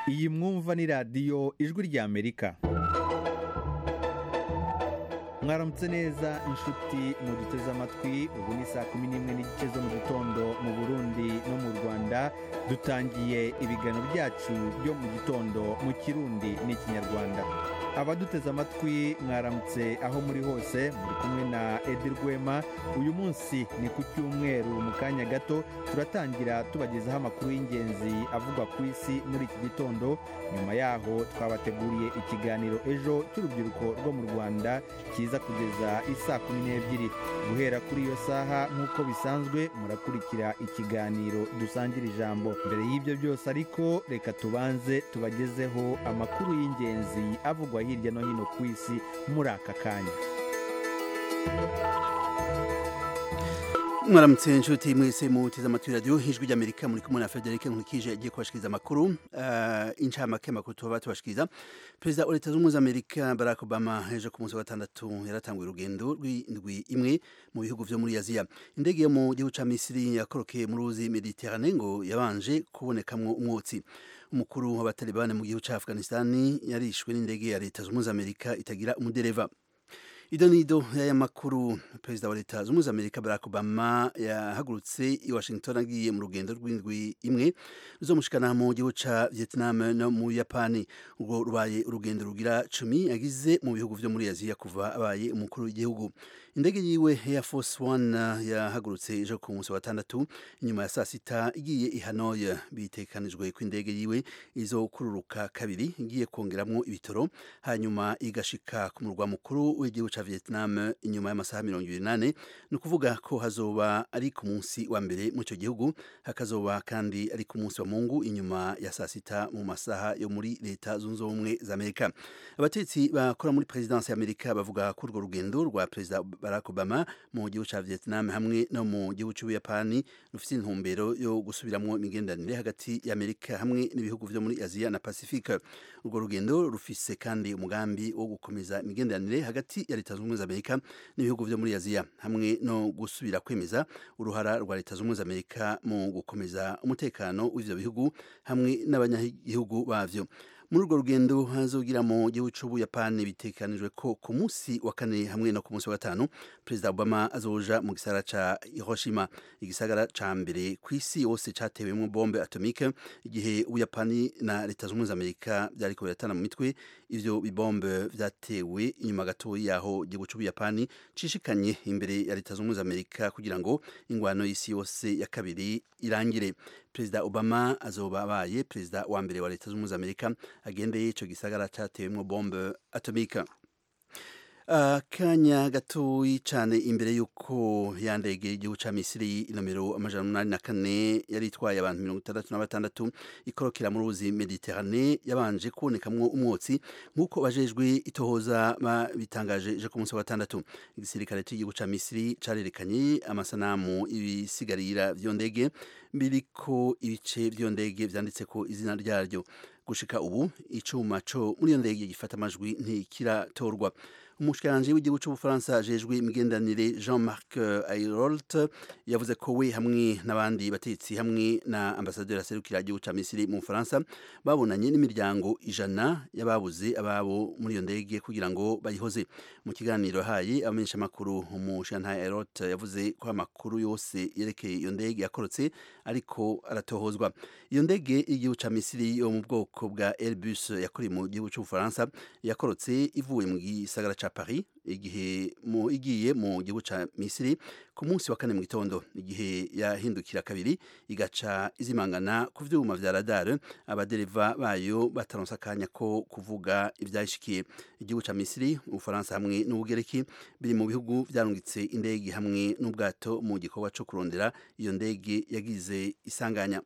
iyi mwumva ni radiyo ijwi ry'amerika mwaramutse neza inshuti muduteze amatwi ubu ni saa kumi n'imwe n'igice zo mu gitondo mu burundi no mu rwanda dutangiye ibiganiro byacu byo mu gitondo mu kirundi n'ikinyarwanda abaduteze amatwi mwaramutse aho muri hose muri kumwe na edi rwema uyu munsi ni ku cyumweru mu kanya gato turatangira tubagezaho amakuru y'ingenzi avugwa ku isi muri iki gitondo nyuma yaho twabateguriye ikiganiro ejo cy'urubyiruko rwo mu rwanda kiza kugeza isaa kumi n'ebyiri guhera kuri iyo saha nk'uko bisanzwe murakurikira ikiganiro dusangira ijambo mbere y'ibyo byose ariko reka tubanze tubagezeho amakuru y'ingenzi avugwa hirya no hino ku isi muri aka kanya mwaramutse inshuti mwese muteze amatwi radiyo hijwi ry'amerika muri kumwe na frederic nkurikije agiye kubashikiriza amakuru uh, incamake amakuru tuba batubashikiriza perezida wa leta zunze ubumwe za amerika barack obama ejo ku munsi wa gatandatu yaratanguye urugendo rw'indwi imwe mu bihugu vyo muri aziya indege yo mu gihugu ca misiri yakorokeye mu ruzi mediterane ngo yabanje kubonekamwo umwotsi umukuru w'abatalibani mu gihugu ca afghanistani yarishwe n'indege ya leta zunze ubumwe za amerika itagira umudereva ido nido y'aya makuru perezida wa leta zunze amerika barack obama yahagurutse i washington agiye mu rugendo rw'indwi imwe ruzomushikana mu gihugu ca vietnam no mu yapani ubwo rubaye urugendo rugira cumi agize mu bihugu vyo muri aziya kuva abaye umukuru w'igihugu indege yiwe air force one yahagurutse ejo ku munsi wa gatandatu inyuma ya saa sita igiye i hanoi bitekanijwe ko indege yiwe izokururuka kabiri igiye kongeramwo ibitoro hanyuma igashika ku murwa mukuru w'igihugu ca vietnam inyuma y'amasaha mirongo ibiri n'ane ni ukuvuga ko hazoba ari ku munsi wa mbere mu icyo gihugu hakazoba kandi ari ku munsi wa mungu inyuma ya saa sita mu masaha yo muri leta zunze ubumwe za amerika abatetsi bakora muri perezidansi ya amerika bavuga ko urwo rugendo rwa perezida barack obama mu gihugu ca vietnam hamwe no mu gihugu c'ubuyapani rufite intumbero yo gusubiramwo imigenderanire hagati ya amerika hamwe n'ibihugu vyo muri aziya na pacifique urwo rugendo rufise kandi umugambi wo gukomeza imigenderanire hagati ya leta zunze ubumwe za amerika n'ibihugu vyo muri aziya hamwe no gusubira kwemeza uruhara rwa leta zunze ubumwe za amerika mu gukomeza umutekano w'ivyo bihugu hamwe n'abanyagihugu bavyo muri urwo rugendo hazogira mu gihugu cy'ubuyapani bitekanijwe ko ku munsi wa kane hamwe no ku munsi wa gatanu perezida obama azoja mu gisagara ca hiroshima igisagara ca mbere ku isi yose catewemo bombe atomike igihe ubuyapani na leta zunze ubumwe za amerika byariko biratana mu mitwe ivyo bibombe vyatewe inyuma gato yaho igihugu cy'ubuyapani cishikanye imbere ya leta zunze ubumwe za amerika kugira ngo ingwano y'isi yose ya kabiri irangire perezida obama azoba abaye perezida wa mbere wa leta zunze ubumwe za amerika agendeye ico gisagara catewemwo bombe atomika akanya gatoyi cyane imbere y'uko ya ndege y'igihugu cya misiri nomero amajana umunani na kane yari itwaye abantu mirongo itandatu na batandatu ikorokera mu ruzi mediterane yabanje kubonekamwo umwotsi nk'uko bajejwe itohoza bitangaje ejo ku munsi wa gatandatu igisirikare cy'igihugu cya misiri cyarerekanye amasanamu ibisigarira vy'iyo ndege biriko ibice vy'iyo ndege vyanditse ko izina ryaryo gushika ubu icuma co muri iyo ndege gifata amajwi ntikiratorwa umushikiranganji w'igihugu c'ubufaransa ajejwe imigendanire jean-marc ayrault yavuze ko we hamwe n'abandi batetsi hamwe na ambasaderi aserukira igihugu ca misiri mu bufaransa babonanye n'imiryango ijana y'ababuze ababo muri iyo ndege kugira ngo bayihoze mu kiganiro haye abamenyeshamakuru umushikiranganji ayrault yavuze ko amakuru yose yerekeye iyo ndege yakorotse ariko aratohozwa iyo ndege y'igihugu ca misiri yo mu bwoko bwa airbus yakorewe mu gihugu c'ubufaransa yakorotse ivuye mu gisagara ca Paris igihe mu igiye mu gihugu ca Misiri ku munsi wa kane mu gitondo igihe yahindukira kabiri igaca izimangana ku vyuma vya radar abadereva bayo bataronsa kanya ko kuvuga ivyashikiye igihugu ca Misiri Ufaransa hamwe n'Ubugereki biri mu bihugu vyarungitse indege hamwe n'ubwato mu gikorwa co kurondera iyo ndege yagize isanganya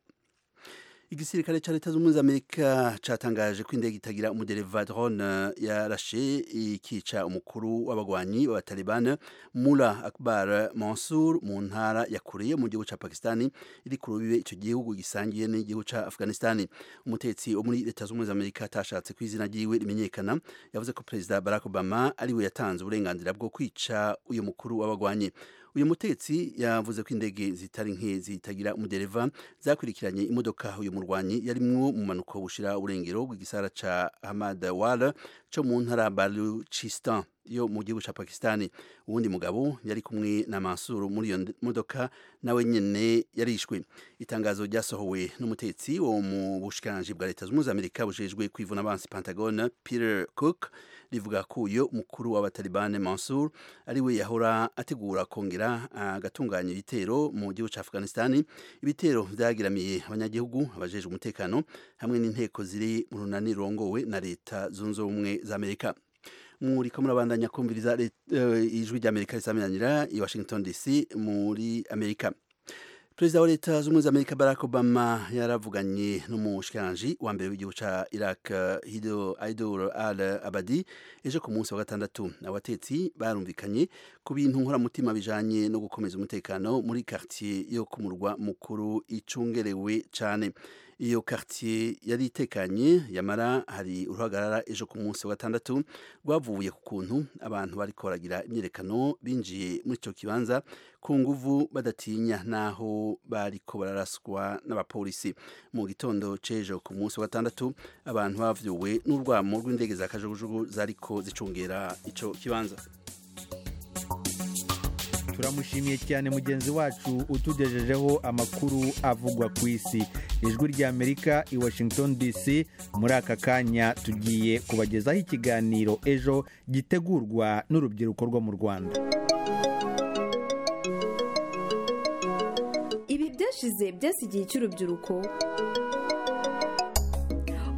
igisirikare ca leta z'ubumwe za amerika catangaje ko indege itagira umudereva drone yarashe ikica umukuru w'abagwanyi b'abatalibani mula akbar mansur mu ntara ya kure mu gihugu ca pakistani iri ku rubibe ico gihugu gisangiye n'igihugu ca afghanistani umutetsi wo muri leta z'ubumwe za amerika atashatse ko izina ryiwe rimenyekana yavuze ko perezida barack obama ari we yatanze uburenganzira bwo kwica uyu mukuru w'abagwanyi uyu mutetsi yavuze ko indege zitari nke zitagira umudereva zakurikiranye imodoka uyu murwanyi yarimwo mu mpanuka bushira urengero bw'igisara ca Ahmad Wala co mu ntara Baluchistan yo mu gihugu ca Pakistani uwundi mugabo yari kumwe na Mansur muri iyo modoka nawe nyene yarishwe itangazo ryasohowe n'umutetsi wo mu bushikanje bwa leta zunze Amerika bujejwe kwivuna abansi Pentagon Peter Cook rivuga ko uyu mukuru w'abatalibane Mansur ari we yahora ategura kongera agatunganya ibitero mu gihugu ca Afghanistan ibitero vyagiramiye abanyagihugu abajejwe umutekano hamwe n'inteko ziri mu runani rongowe na leta zunze ubumwe za Amerika muriko murabandanya kumviriza uh, ijwi rya Amerika risaminanira i Washington DC muri Amerika Perezida wa leta z'umwe za Amerika Barack Obama yaravuganye n'umushikanje wa mbere w'igihugu ca Iraq Hido Aidur al-Abadi ejo ku munsi wa gatandatu abatetsi barumvikanye ku bintu nkoramutima bijanye no gukomeza umutekano muri quartier yo ku murwa mukuru icungerewe cane iyo quartier yari itekanye yamara hari uruhagarara ejo ku munsi wa gatandatu rwavuye ku kuntu abantu bari koragira imyerekano binjiye muri icyo kibanza ku nguvu badatinya naho bariko bararaswa n'abapolisi mu gitondo c'ejo ku munsi wa gatandatu abantu bavyuwe n'urwamo rw'indege za kajugujugu zariko zicungera ico kibanza turamushimiye cyane mugenzi wacu utugejejeho amakuru avugwa ku isi ijwi ry'amerika i washington dc muri aka kanya tugiye kubagezaho ikiganiro ejo gitegurwa n'urubyiruko rwo mu rwanda ibi byashize byasi igihe cy'urubyiruko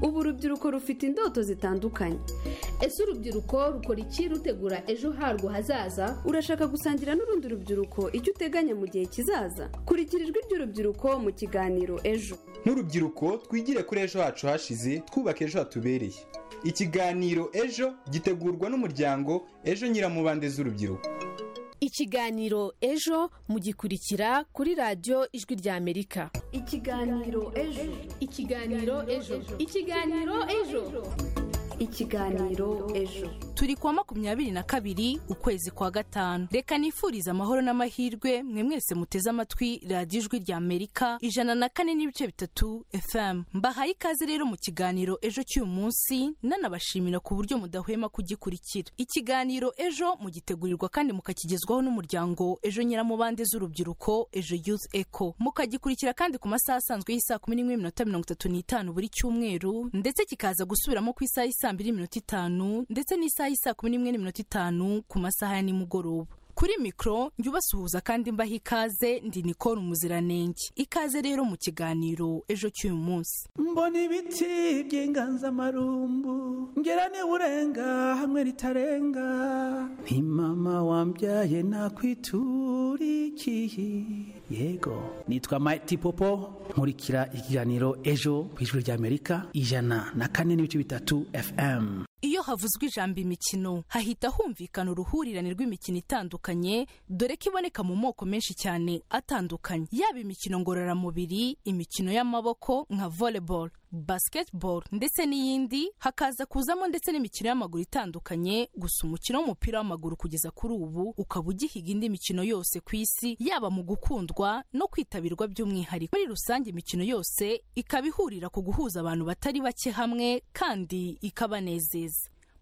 ubu urubyiruko rufite indoto zitandukanye ese urubyiruko rukora iki rutegura ejo harwo hazaza urashaka gusangira n'urundi rubyiruko icyo uteganya mu gihe kizaza kurikira ijwi ry'urubyiruko mu kiganiro ejo nk'urubyiruko twigire kuri ejo hacu hashize twubake ejo hatubereye ikiganiro ejo gitegurwa n'umuryango ejo nyiramubande z'urubyiruko ikiganiro ejo mugikurikira kuri radiyo ijwi rya amerika ikiganiro ejo ikiganiro ejo ikiganiro ejo ikiganiro ejo turi kuwa makumyabiri na kabiri ukwezi kwa gatanu reka nifurize amahoro n'amahirwe mwe mwese muteze amatwi radiyo ijwi rya amerika ijana na kane n'ibice bitatu fm mbahaye ikaze rero mu kiganiro ejo cy'uyu munsi nanabashimira ku buryo mudahwema kugikurikira ikiganiro ejo mugitegurirwa kandi mukakigezwaho n'umuryango ejo nyiramubande z'urubyiruko ejo youth eco mukagikurikira kandi ku masaha asanzwe y'isaa kumi n'imwe n'iminota mirongo itatu n'itanu buri cyumweru ndetse kikaza gusubiramo ku isaha y'isaa mbiri n'iminota itanu ndetse n'isaha saa kumi n'imwe n'iminota itanu ku masaha ya nimugoroba kuri mikoro njyubasuhuza kandi mbaha ikaze ndi nikora umuziranenge ikaze rero mu kiganiro ejo cy'uyu munsi mbona ibiti by'inganzamarumbu ngera urenga hamwe ritarenga ni mama wambyaye nakwiturikiye yego nitwa mayiti popo nkurikira ikiganiro ejo ku ijwi rya amerika ijana na kane n'ibice bitatu fm iyo havuzwe ijambo imikino hahita humvikana uruhurirane rw'imikino itandukanye dore ko iboneka mu moko menshi cyane atandukanye yaba imikino ngororamubiri imikino y'amaboko nka volleyball basketball ndetse n'iyindi hakaza kuzamo ndetse n'imikino y'amaguru itandukanye gusa umukino w'umupira w'amaguru kugeza kuri ubu ukaba ugihiga indi mikino yose ku isi yaba mu gukundwa no kwitabirwa by'umwihariko muri rusange imikino yose ikaba ihurira ku guhuza abantu batari bake hamwe kandi ikabanezeza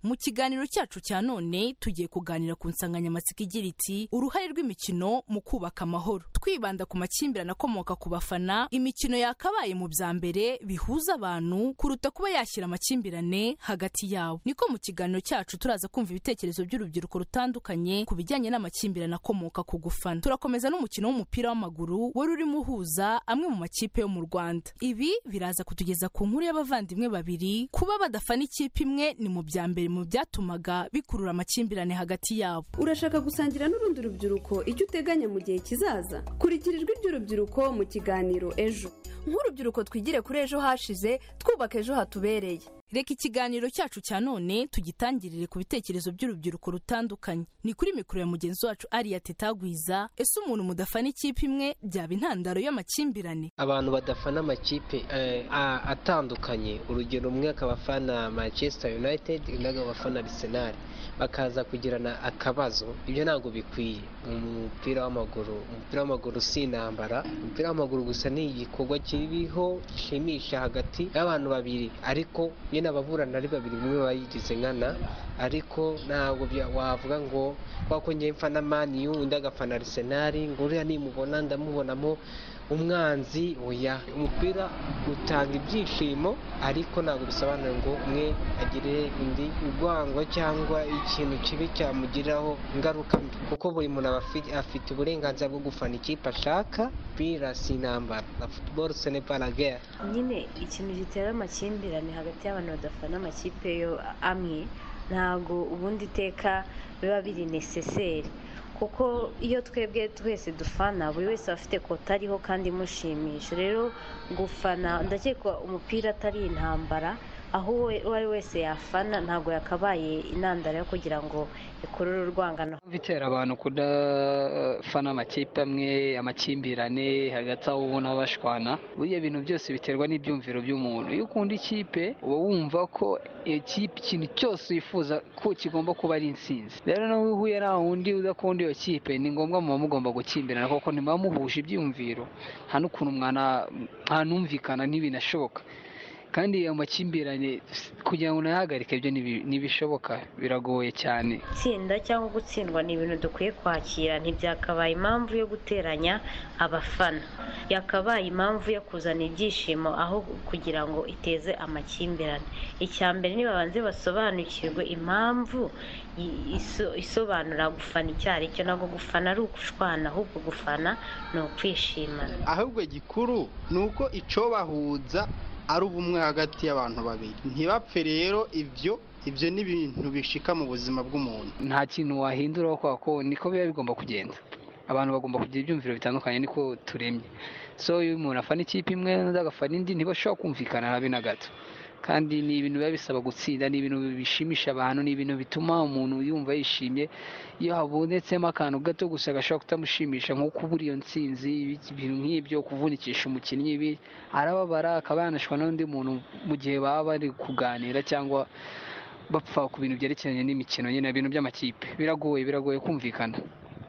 mu kiganiro cyacu cya none tugiye kuganira ku nsanganyamatsiko igira iti uruhare rw'imikino mu kubaka amahoro twibanda ku makimbirane akomoka ku bafana imikino yakabaye mu bya mbere bihuza abantu kuruta kuba yashyira amakimbirane hagati yabo niko mu kiganiro cyacu turaza kumva ibitekerezo by'urubyiruko rutandukanye ku bijyanye n'amakimbirane akomoka ku gufana turakomeza n'umukino w'umupira w'amaguru wari urimo uhuza amwe mu makipe yo mu rwanda ibi biraza kutugeza ku nkuru y'abavandimwe babiri kuba badafana ikipe imwe ni mu bya mbere mu byatumaga bikurura amakimbirane hagati yabo urashaka gusangira n'urundi rubyiruko icyo uteganya mu gihe kizaza kurikira ijwi ry'urubyiruko mu kiganiro ejo nk'urubyiruko twigire kuri ejo hashize twubaka ejo hatubereye reka ikiganiro cyacu cya none tugitangirire ku bitekerezo by'urubyiruko rutandukanye ni kuri mikoro ya mugenzi wacu ariya tetagwiza ese umuntu mudafana ikipe imwe byaba intandaro y'amakimbirane abantu badafana amakipe atandukanye urugero umwe akaba afana manchester united undi akaba afana arsenal bakaza kugirana akabazo ibyo ntabwo bikwiye umupira w'amaguru umupira w'amaguru si intambara umupira w'amaguru gusa ni igikorwa kiriho gishimisha hagati y'abantu babiri ariko nyine ababurana ari babiri umwe bayigize nkana ariko ntabwo bya- wavuga ngo kuko njyewe mfana maniyu undi agafana arisenali ngo uriya nimubona ndamubonamo umwanzi oya umupira utanga ibyishimo ariko ntabwo bisobanuye ngo umwe agire undi urwango cyangwa ikintu kibi cyamugiraho ingaruka mbi kuko buri muntu aba afi- afite uburenganzira bwo gufana ikipe ashaka umupira si intambara na futuboro sene paragere nyine ikintu gitera amakimbirane hagati y'abantu badafana amakipe yo amwe ntabwo ubundi iteka biba biri necessaire kuko iyo twebwe twese dufana buri wese aba afite kota ariho kandi imushimisha rero gufana ndakeka umupira atari intambara aho uwo uwo ari wese yafana ntabwo yakabaye intandaro yo kugira ngo ikurure urwangano bitera abantu kudafana amakipe amwe amakimbirane hagati aho ubona bashwana buriya bintu byose biterwa n'ibyumviro by'umuntu iyo ukunda ikipe uba wumva ko iyo kipe ikintu cyose wifuza ko kigomba kuba ari intsinzi rero nawe iyo uhuye na wundi udakunda iyo kipe ni ngombwa muba mugomba gukimbirana kuko ntimuba muhuje ibyumviro nta n'ukuntu mwana ntanumvikana ntibinashoboka kandi ayo makimbirane kugira ngo unayahagarike ibyo ntibi- ntibishoboka biragoye cyane gutsinda cyangwa gutsindwa ni ibintu dukwiye kwakira ntibyakabaye impamvu yo guteranya abafana yakabaye impamvu yo kuzana ibyishimo aho kugira ngo iteze amakimbirane icya mbere ni babanze basobanukirwe impamvu i- iso- isobanura gufana icyo ari cyo ntabwo gufana ari ugushwana ahubwo gufana ni ukwishimana ahubwo gikuru ni uko icobahuza ari ubumwe hagati y'abantu babiri ntibapfe rero ibyo ibyo ni ibintu bishika mu buzima bw'umuntu nta kintu wahinduraho kubera ko niko biba bigomba kugenda abantu bagomba kugira ibyumviro bitandukanye niko turemye so iyo umuntu afana ikipe imwe undi agafana indi ntibashobora kumvikana habe na gato kandi ni ibintu biba bisaba gutsinda ni ibintu bishimisha abantu ni ibintu bituma umuntu yumva yishimye iyo habonetsemo akantu gato gusa gashobora kutamushimisha nko kubura iyo ntsinzi ibintu nk'ibyo kuvunikisha umukinnyi ibi arababara akaba yanashwa n'undi muntu mu gihe baba bari kuganira cyangwa bapfa ku bintu byerekeranye n'imikino nyine ibintu by'amakipe biragoye biragoye kumvikana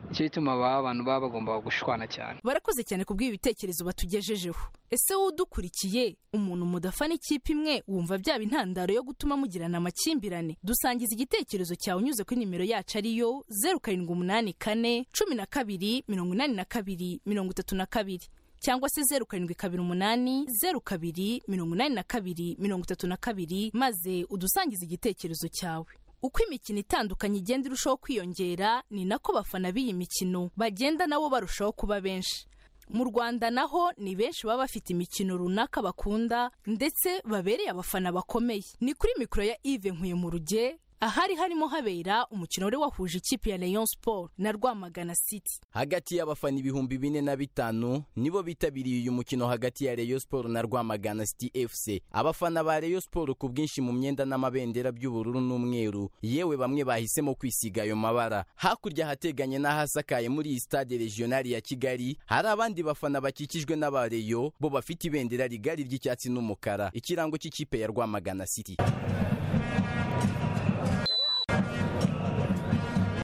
nicyo gituma aba abantu baba bagomba gushwana cyane barakoze cyane kubw'ibi bitekerezo batugejejeho ese wowe udukurikiye umuntu mudafana ikipe imwe wumva byaba intandaro yo gutuma mugirana amakimbirane dusangiza igitekerezo cyawe unyuze kuri nimero yacu ariyo zeru karindwi umunani kane cumi na kabiri mirongo inani na kabiri mirongo itatu na kabiri cyangwa se zeru karindwi kabiri umunani zeru kabiri mirongo inani na kabiri mirongo itatu na kabiri maze udusangize igitekerezo cyawe uko imikino itandukanye igenda irushaho kwiyongera ni nako abafana b'iyi mikino bagenda nabo barushaho kuba benshi mu rwanda naho ni benshi baba bafite imikino runaka bakunda ndetse babereye abafana bakomeye ni kuri mikoro ya ive nkuye mu ruge ahari harimo habera umukino wari wahuje ikipe ya leon sport na rwamagana city hagati y'abafana ibihumbi bine na bitanu nibo bitabiriye uyu mukino hagati ya Rayon Sport na Rwamagana City FC abafana ba Rayon Sport ku bwinshi mu myenda n'amabendera by'ubururu n'umweru yewe bamwe bahisemo kwisiga ayo mabara hakurya hateganye n'ahasakaye muri iyi stade regionali ya Kigali hari abandi bafana bakikijwe n'aba Rayon bo bafite ibendera rigari ry'icyatsi n'umukara ikirango cy'ikipe ya Rwamagana City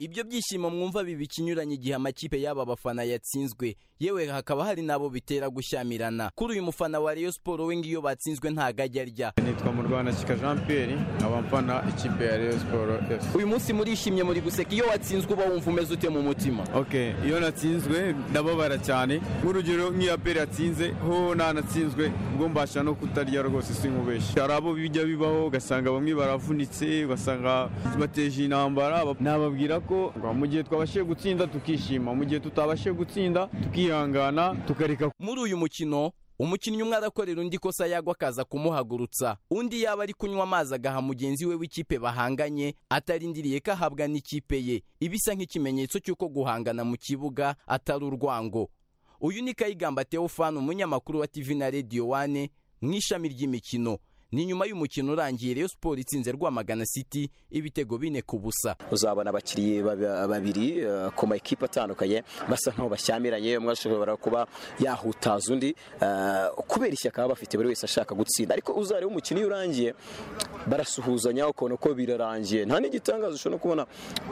ibyo byishimo mwumva biba ikinyuranye igihe amakipe y'aba bafana yatsinzwe yewe hakaba hari n'abo bitera gushyamirana kuri uyu mufana wa Rayon Sport we ngiyo batsinzwe ntago ajya arya nitwa murwanashyika jean pierre nkaba mfana ikipe ya reyo siporo fc uyu munsi murishimye muri guseka iyo watsinzwe uba wumva umeze ute mu mutima ok iyo natsinzwe ndababara cyane nk'urugero nk'iyo peri yatsinze ho nanatsinzwe ubwo mbasha no kutarya rwose sinkubeshye hari abo bijya bibaho ugasanga bamwe baravunitse ugasanga bateje intambara nababwira ko ngo mu gihe twabashije gutsinda tukishima mu gihe tutabashije gutsinda tukihangana tukareka muri uyu mukino umukinnyi umwe arakorera undi ikosa yagwa akaza kumuhagurutsa undi yaba ari kunywa amazi agaha mugenzi we w'ikipe bahanganye atarindiriye ko ahabwa n'ikipe ye ibisa nk'ikimenyetso cy'uko guhangana mu kibuga atari urwango uyu ni kayigamba teofani umunyamakuru wa tv na radio wane mu ishami ry'imikino ni nyuma y'umukino urangiye Rayon Sport itsinze Rwamagana City ibitego bine ku busa uzabona abakiriya babiri eh, ku ma ekipe atandukanye basa nkaho bashyamiranye umwe ashobora kuba yahutaza undi eh, kubera ishyaka baba bafite buri wese ashaka gutsinda ariko uzareba umukino iyo urangiye barasuhuzanya ukabona ko birarangiye nta n'igitangaza ushobora no kubona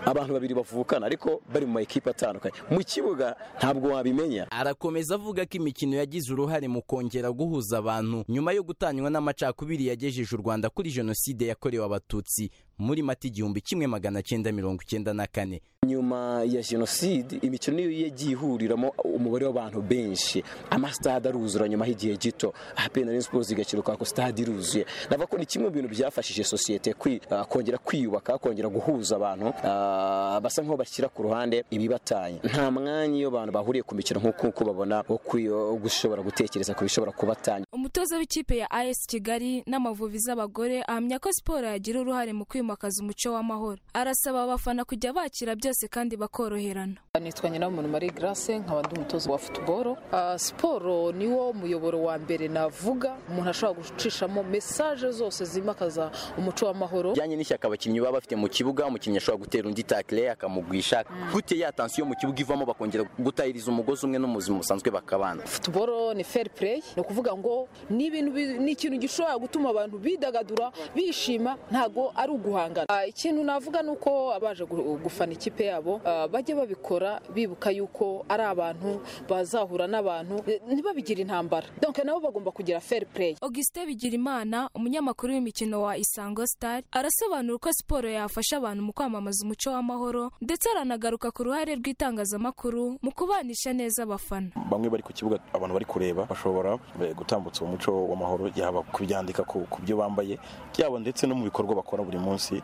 abantu babiri bavukana ariko bari mu ma ekipe atandukanye mu kibuga ntabwo wabimenya arakomeza avuga ko imikino yagize uruhare mu kongera guhuza abantu nyuma yo gutanywa n'amacakubiri yagejeje u Rwanda kuri jenoside yakorewe abatutsi muri mata igihumbi kimwe magana cyenda mirongo icyenda na kane nyuma ya jenoside imikino niyo yagiye ihuriramo umubare w'abantu benshi amasitade aruzura nyuma y'igihe gito ahapenda n'isiporo zigakiruka ko stade iruzuye ndavuga ko ni kimwe mu bintu byafashije sosiyete kwi- ah, kongera kwiyubaka kongera guhuza abantu ah, basa nkaho bashyira ku ruhande ibibatanya nta mwanya iyo abantu bahuriye ku mikino nk'uko uko babona wo kwi- wo gushobora gutekereza ku bishobora kubatanya umutoza w'ikipe ya as kigali n'amavubi z'abagore ahamya ko siporo yagira uruhare mu kwimakaza umuco w'amahoro arasaba abafana kujya bakira byose kandi bakoroherana nitwa nyiramuntu marie grace nkaba ndi umutoza wa futuboro Ah, siporo niwo muyoboro wa mbere navuga umuntu ashobora gucishamo mesaje zose zimakaza umuco w'amahoro bijyanye n'ishyaka abakinnyi baba bafite mu kibuga umukinnyi ashobora gutera undi takire akamugwisha gute ya tansiyo mu kibuga ivamo bakongera gutahiriza umugozi umwe n'umuzima busanzwe bakabana futuboro ni fair play ni ukuvuga ngo ni ibintu bi- ni ikintu gishobora gutuma abantu bidagadura bishima ntago ari uguhangana Ah, ikintu navuga ni uko abaje gu- gufana ikipe yabo ah, bajya babikora bibuka yuko ari abantu bazahura n'abantu eh, ntibabigire intambara donc nabo bagomba kugira fair play augustin bigirimana umunyamakuru w'imikino wa isango star arasobanura uko siporo yafasha abantu mu kwamamaza umuco w'amahoro ndetse aranagaruka ku ruhare rw'itangazamakuru mu kubanisha neza abafana bamwe bari ku kibuga abantu bari kureba bashobora eh, gutambutsa umuco w'amahoro yaba kubyandika ku ku byo bambaye yaba ndetse no mu bikorwa bakora buri munsi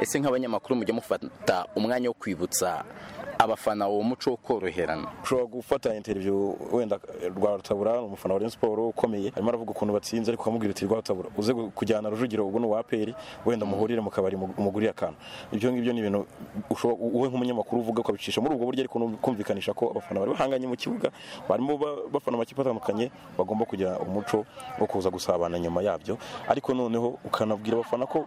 ese nk'abanyamakuru mujya mufata umwanya wo kwibutsa abafana uwo muco wo koroherana ushobora gufata interview wenda eh, rwarutabura ni umufana wa Rayon Sport ukomeye arimo aravuga ukuntu batsinze ariko ukamubwira uti rwarutabura uze gu- kujyana rujugiro ubwo ni uwa aperi wenda muhurire mu kabari mu- umugurire akantu ibyo ngibyo ni ibintu ushobora- wowe nk'umunyamakuru uvuga ukabicisha muri ubwo buryo ariko no kumvikanisha ko abafana bari bahanganye mu kibuga barimo ba- bafana amakipe atandukanye bagomba kugira umuco wo kuza gusabana nyuma yabyo ariko noneho ukanabwira abafana ko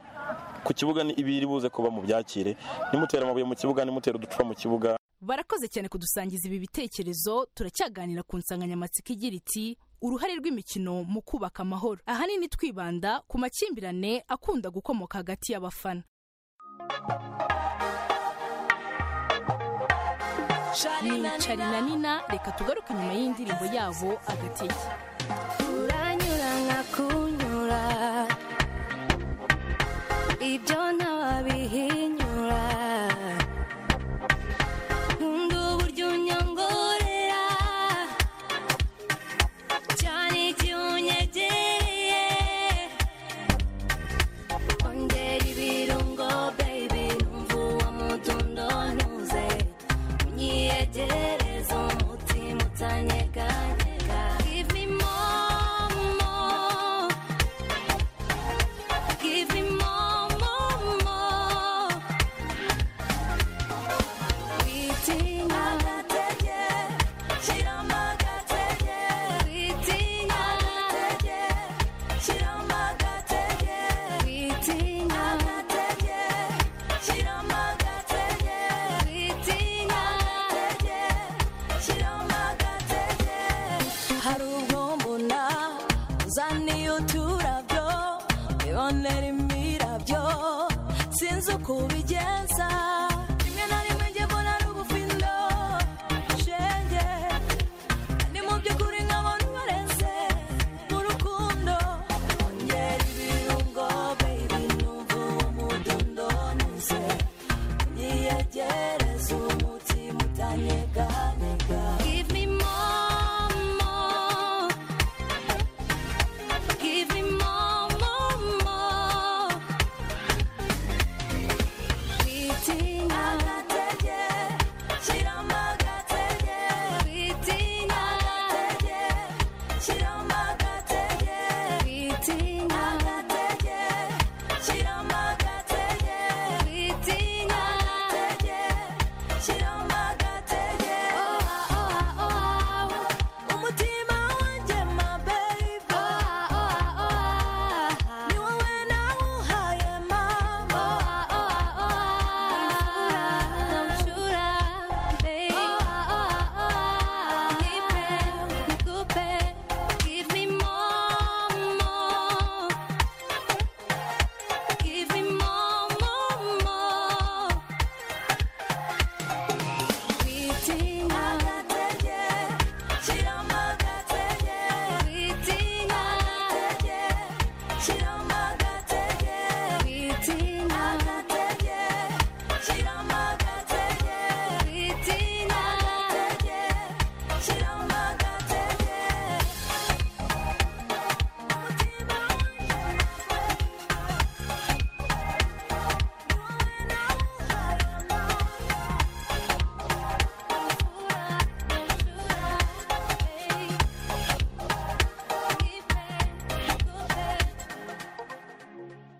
ku kibuga ni ibiri buze kuba mu byakire nimutere amabuye mu kibuga nimutere uducupa mu kibuga barakoze cyane kudusangiza ibi bitekerezo turacyaganira ku nsanganyamatsiko igira iti uruhare rw'imikino mu kubaka amahoro ahanini twibanda ku makimbirane akunda gukomoka hagati y'abafana ni cari na nina reka tugaruke inyuma y'indirimbo yabo agatege uranyura nkakunyura ibyo ntawabihinyura nkunda uburyo unyongorera cyane igihe unyegereye ongera ibirungo baby numva uwo mudundo ntuze unyiyegereza umutima utanyeganyega give me more more give me more more more witinga agatege shiramo agatege witinga agatege shiramo agatege witinga agatege shiramo agatege witinga agatege shiramo agatege hari ubwo mbona uzaniye uturabyo bibonera imirabyo sinzi uko ubigenza rimwe na rimwe njye mbona ari ubufindo shenge ni mu by'ukuri nkabona ubareze mu rukundo ongera ibirungo baby numva umudundo nuze unyiyegereze umutima utanyeganyega give me more more give me more more more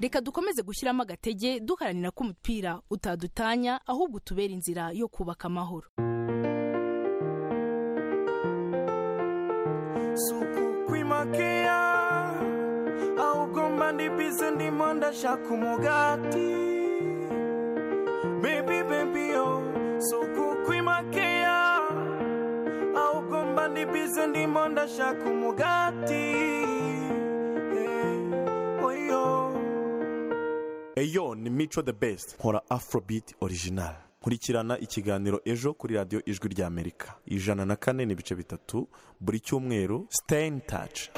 reka dukomeze gushyiramo agatege duharanira ko umupira utadutanya ahubwo utubera inzira yo kubaka amahoro suku kwimakiya ahubwo mba ndi bize ndimo ndashaka umugati bebi bebi yo suku kwimakiya ahubwo mba ndi bize ndimo ndashaka umugati Eh, oyo eyo ni mico the best nkora afrobeat original nkurikirana ikiganiro ejo kuri radiyo ijwi ry'amerika ijana na kane n'ibice bitatu buri cyumweru stay in touch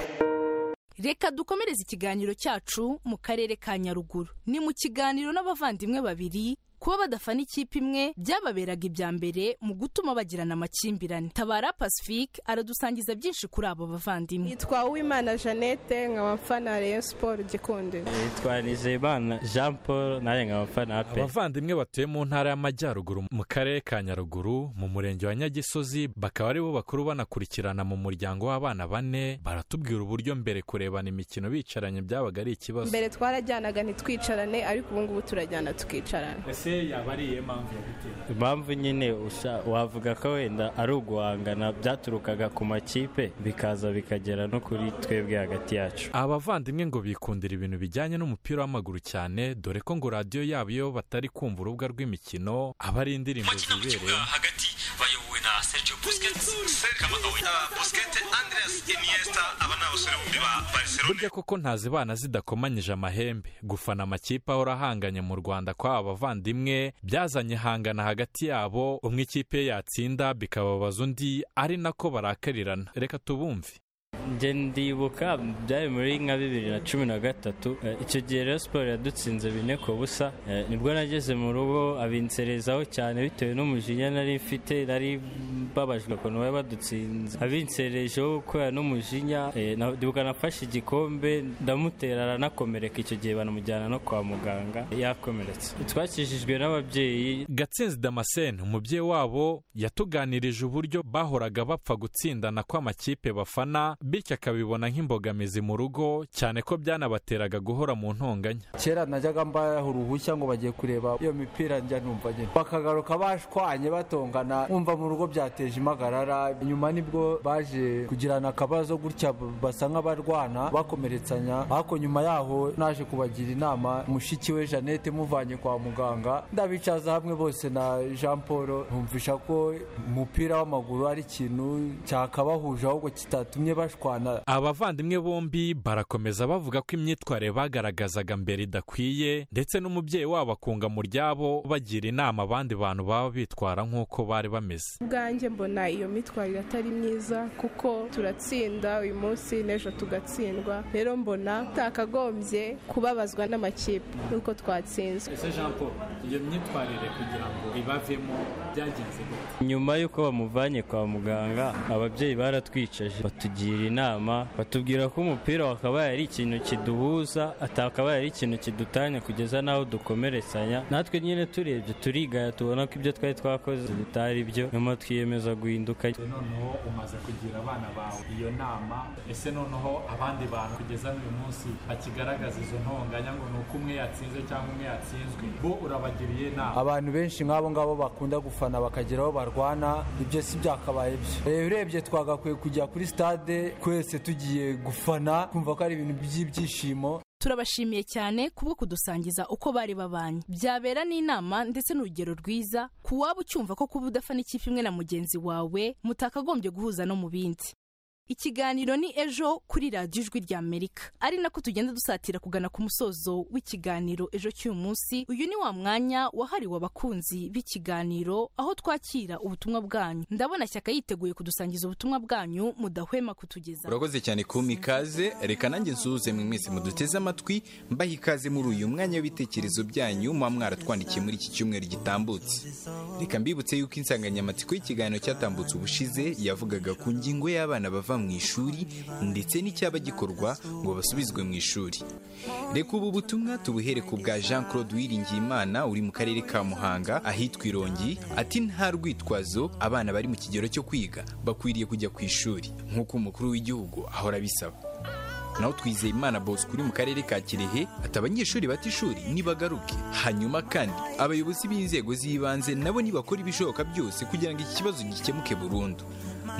reka dukomereze ikiganiro cyacu mu karere ka nyaruguru ni mu kiganiro n'abavandimwe babiri kuba badafana ikipe imwe byababeraga ibya mbere mu gutuma bagirana amakimbirane tabara pacifique aradusangiza byinshi kuri abo bavandimwe Nitwa Uwimana Jeannette nkaba mfana Rayon Sport Gikundi. yitwa nizeyimana jean paul nawe nkaba mfana pe abavandimwe batuye mu ntara y'amajyaruguru mu karere ka nyaruguru mu murenge wa nyagisozi bakaba ari bo bakuru banakurikirana mu muryango w'abana bane baratubwira uburyo mbere kurebana imikino bicaranye byabaga ari ikibazo Mbere twarajyanaga ntitwicarane ariko ubu ngubu turajyana tukicarana. ese yaba ari iyihe mpamvu yabiteye impamvu nyine usha- wavuga ko wenda ari uguhangana byaturukaga ku makipe bikaza bikagera no kuri twebwe hagati yacu abavandimwe ngo bikundira ibintu bijyanye n'umupira w'amaguru cyane dore ko ngo radiyo yabo iyo batari kumva urubuga rw'imikino aba ari indirimbo zibereye hagati bayobowe na Sergio Busquets, Kamagawe, uh, Busquets, Andreas Iniesta, aba ni abasore bombi ba Barcelona. burya koko ntazibana zidakomanyije amahembe gufana amakipe ahora ahanganye mu rwanda kw'aba bavandimwe byazanye ihangana hagati yabo umwe ikipe ye yatsinda bikababaza undi ari nako barakarirana reka tubumve njye ndibuka byari muri nka bibiri na cumi na gatatu eh, icyo gihe rero siporo yadutsinze bine ku busa eh, nibwo nageze mu rugo abinserezaho cyane bitewe n'umujinya nari mfite nari mbabajwe ukuntu bari badutsinze abinserejeho kubera n'umujinya eh, na- ndibuka nafashe igikombe ndamutera aranakomereka icyo gihe banamujyana no kwa muganga yakomeretse twakijijwe n'ababyeyi gatsinzi damascene umubyeyi wabo yatuganirije uburyo bahoraga bapfa gutsindana kw'amakipe bafana bityo akabibona nk'imbogamizi mu rugo cyane ko byanabateraga guhora mu ntonganya kera najyaga mbaho uruhushya ngo bagiye kureba iyo mipira njya numva nyine bakagaruka bashwanye batongana nkumva mu rugo byateje impagarara nyuma nibwo baje kugirana akabazo gutya basa nk'abarwana bakomeretsanya ariko nyuma yaho naje kubagira inama mushiki we jeannette muvanye kwa muganga ndabicaza hamwe bose na jean paul ntumvisha ko umupira w'amaguru ari ikintu cyakabahuje ahubwo kitatumye bashwana abavandimwe bombi barakomeza bavuga ko imyitwarire bagaragazaga mbere idakwiye ndetse n'umubyeyi wabo akunga mu ryabo bagira inama abandi bantu baba bitwara nk'uko bari bameze Ubwanjye mbona iyo mitwarire atari myiza kuko turatsinda uyu munsi n'ejo tugatsindwa rero mbona tutakagombye kubabazwa n'amakipe nuko twatsinzwe. ese jean paul iyo myitwarire kugira ngo ibavemo byagenze gute nyuma y'uko bamuvanye kwa muganga ababyeyi baratwicaje batugira inama batubwira ko umupira wakabaye ari ikintu kiduhuza atakabaye ari ikintu kidutanya kugeza n'aho dukomeretsanya natwe nyine turebye turigaya tubona ko ibyo twari twakoze bitari byo nyuma twiyemeza guhinduka noneho umaze kugira abana bawe iyo nama ese noneho abandi bantu kugeza n'uyu munsi bakigaragaza izo ntonganya ngo ni uko umwe yatsinze cyangwa umwe yatsinzwe bo urabagiriye inama abantu benshi nk'abo ngabo bakunda gufana bakagira aho barwana ibyo si byakabaye byo reba urebye twagakwiye kujya kuri stade twese tugiye gufana kumva ko ari ibintu by'ibyishimo turabashimiye cyane kubwo kudusangiza uko bari babanye byabera n'inama ndetse n'urugero rwiza ku waba ucyumva ko kuba udafana ikipe imwe na mugenzi wawe mutakagombye guhuza no mu bindi ikiganiro ni ejo kuri radiyo ijwi rya amerika ari nako tugenda dusatira kugana ku musozo w'ikiganiro ejo cy'uyu munsi uyu ni wa mwanya wahariwe abakunzi b'ikiganiro aho twakira ubutumwa bwanyu ndabona shyaka yiteguye kudusangiza ubutumwa bwanyu mudahwema kutugezaho urakoze cyane kumpa ikaze reka nanjye nsuhuze mwe mwese muduteze amatwi mbaha ikaze muri uyu mwanya w'ibitekerezo byanyu muba mwaratwandikiye muri iki cyumweru gitambutse reka mbibutse yuko insanganyamatsiko y'ikiganiro cyatambutse ubushize yavugaga ku ngingo y'abana bava mu ishuri ndetse n'icyaba gikorwa ngo basubizwe mu ishuri reka ubu butumwa tubuhere ku bwa jean claude wiringiyimana uri mu karere ka muhanga ahitwa irongi ati nta rwitwazo abana bari mu kigero cyo kwiga bakwiriye kujya ku ishuri nk'uko umukuru w'igihugu ahora abisaba naho twizeye imana bosco uri mu karere ka kirehe ati abanyeshuri bata ishuri nibagaruke hanyuma kandi abayobozi b'inzego z'ibanze nabo nibakora ibishoboka byose kugira ngo iki kibazo gikemuke burundu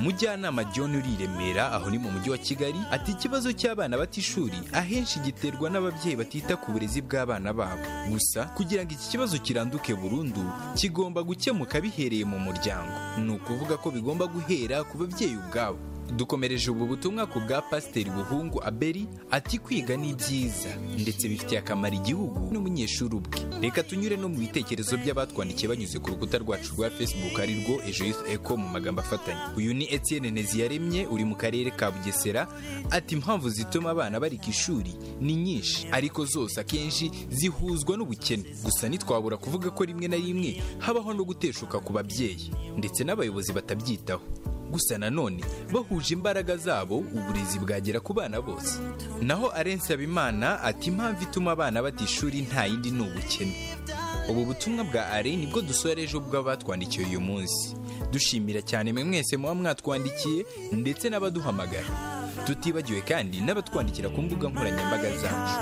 mujyanama john uri i remera aho ni mu mujyi wa kigali ati ikibazo cy'abana bata ishuri ahenshi giterwa n'ababyeyi batita ku burezi bw'abana babo gusa kugira ngo iki kibazo kiranduke burundu kigomba gukemuka bihereye mu muryango ni ukuvuga ko bigomba guhera ku babyeyi ubwabo dukomereje ubu butumwa ku bwa pasiteri buhungu aberi ati kwiga ni byiza ndetse bifitiye akamaro igihugu n'umunyeshuri ubwe reka tunyure no mu bitekerezo by'abatwandikiye banyuze ku rukuta rwacu rwa facebook arirwo ejo Youth eco mu magambo afatanye uyu ni etienne nteziyaremye uri mu karere ka bugesera ati impamvu zituma abana barika ishuri ni nyinshi ariko zose akenshi zihuzwa n'ubukene gusa ntitwabura kuvuga ko rimwe na rimwe habaho no guteshuka ku babyeyi ndetse n'abayobozi batabyitaho gusa nanone bahuje imbaraga zabo uburezi bwagera ku bana bose naho arensi habimana ati impamvu ituma abana bata ishuri nta yindi ni ubukene ubu butumwa bwa are nibwo dusora ejo bw'abatwandikiye uyu munsi dushimira cyane mwe mwese muba mwatwandikiye ndetse n'abaduhamagara tutibagiwe kandi n'abatwandikira ku mbuga nkoranyambaga zacu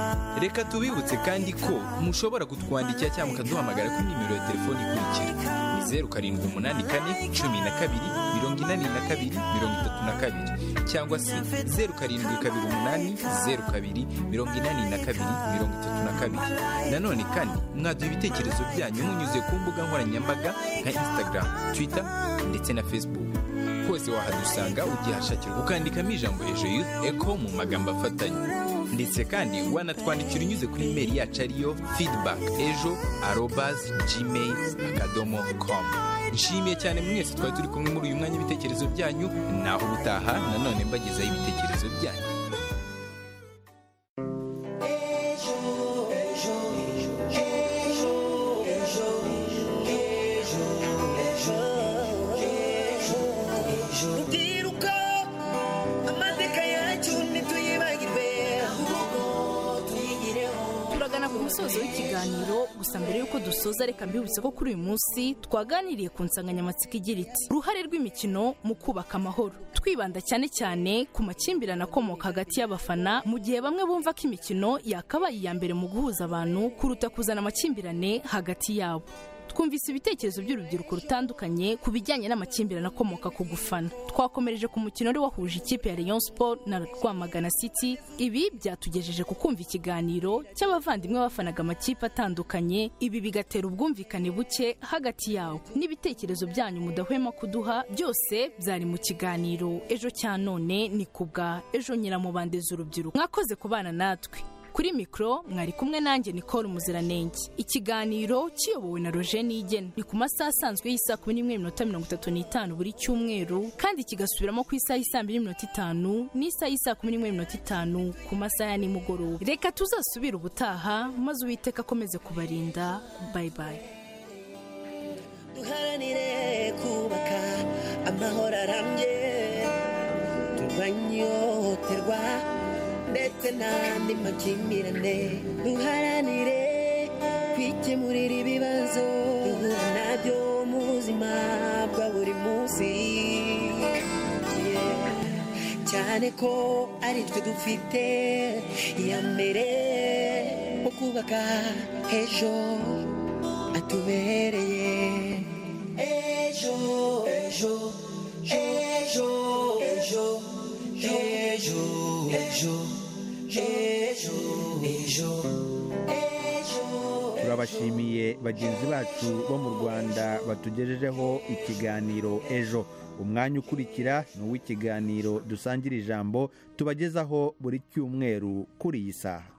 reka tubibutse kandi ko mushobora kutwandikira cyangwa mukaduhamagara kuri nimero ya telefoni ikurikira ni zeru karindwi umunani kane cumi na kabiri mirongo inani na kabiri mirongo itatu na kabiri cyangwa se zeru karindwi kabiri umunani zeru kabiri mirongo inani na kabiri mirongo itatu na kabiri nanone kandi mwaduha ibitekerezo byanyu munyuze ku mbuga nkoranyambaga nka instagram twitter ndetse na facebook hose wahadusanga ugihashakira ukandikamo ijambo ejo youth echo mu magambo afatanye ndetse kandi wanatwandikira unyuze kuri imeri yacu ariyo feedback ejo arobazi gmail akadomo com nshimiye cyane mwese twari turi kumwe muri uyu mwanya w'ibitekerezo byanyu naho ubutaha nanone mbagezaho ibitekerezo byanyu Rubyiruko amateka yacu ntituyibagirwe ahubwo tuyigireho turagana ku musozo w'ikiganiro gusa mbere y'uko dusoza reka mbibutse ko kuri uyu munsi twaganiriye ku nsanganyamatsiko igira iti uruhare rw'imikino mu kubaka amahoro twibanda cyane cyane ku makimbirane akomoka hagati y'abafana mu gihe bamwe bumva ko imikino yakabaye iya mbere mu guhuza abantu kuruta kuzana amakimbirane hagati yabo twumvise ibitekerezo by'urubyiruko rutandukanye ku bijyanye n'amakimbirane akomoka ku gufana twakomereje ku mukino wari wahuje ikipe ya Rayon Sport na Rwamagana City ibi byatugejeje ku kumva ikiganiro cy'abavandimwe bafanaga amakipe atandukanye ibi bigatera ubwumvikane buke hagati yabo n'ibitekerezo byanyu mudahwema kuduha byose byari mu kiganiro ejo cya none ni kubwa ejo nyiramubande z'urubyiruko mwakoze kubana natwe kuri mikoro mwari kumwe nanjye Nicole Muziranenge ikiganiro kiyobowe na Roger Nigena ni ku masaha asanzwe y'isaha kumi n'imwe n'iminota mirongo itatu n'itanu buri cyumweru kandi kigasubiramo ku isaha y'isaa mbiri n'iminota itanu n'isaha y'isaa kumi n'imwe n'iminota itanu ku masaha ya nimugoroba reka tuzasubire ubutaha maze uwiteka akomeze kubarinda bayi bayi duharanire kubaka amahoro arambye turwanye ihohoterwa ndetse n'andi makimbirane duharanire kwikemurira ibibazo duhura nabyo mu buzima bwa buri munsi Yeah. cyane ko ari twe dufite iya mbere mu kubaka ejo atubereye ejo ejo ejo ejo ejo ejo ejo ejo turabashimiye bagenzi bacu bo mu rwanda batugejejeho ikiganiro ejo umwanya ukurikira ni uw'ikiganiro dusangira ijambo tubagezaho buri cyumweru kuri iyi saha